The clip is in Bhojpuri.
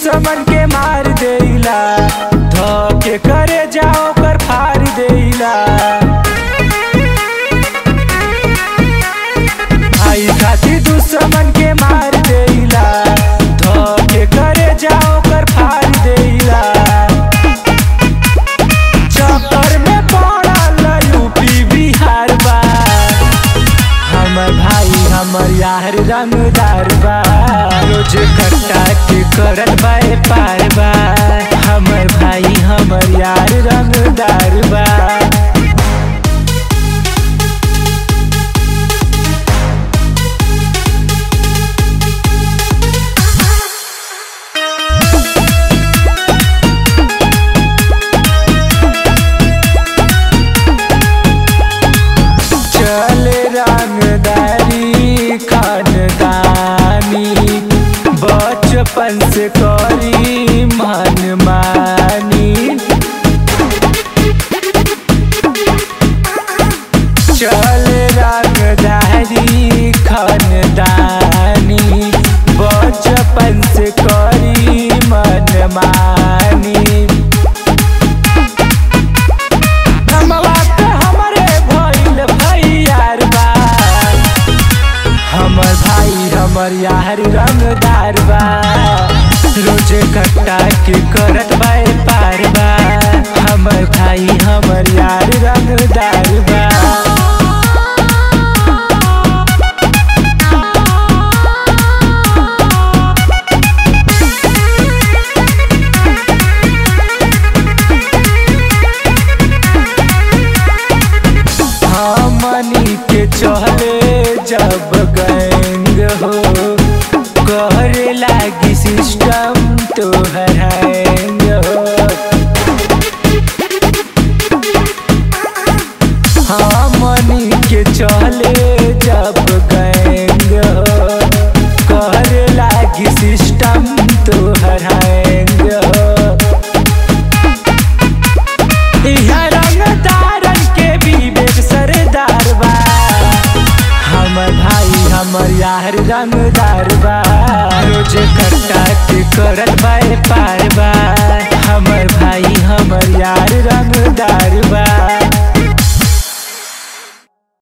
दुश्मन के मार देला धके करे जाओ कर फाड़ देला आई खातिर दुश्मन के मार देला धके करे जाओ कर फाड़ देला चक्कर में पड़ल यूपी बिहार बा हमर भाई हमर यार रंगदार बा रोज कट्टा के करत बा पार बा हमर भाई हमर यार रंगदार बा चले रंगदारी खानदानी बचपन से करी मन मानी चले रंगदारी खानदानी बचपन से करी मन मानी हमवा के हमरे भइल भैयार बा हमर भाई हमर यार रंगदार बा रोजे कट्टा के करत बा पार बा हमर भाई हमर यार रंगदार बा हमनी के चले जब गैंग हो करे लागी सिस्टम तो हैंग हो हमनी के चले जब गैंग हो करे लागी सिस्टम तो हैंग हो इहाँ रंगदारन के विवेक सरदार बा हमर भाई हमर यार रंगदार बा रोज कट्टा के करत बा पार बा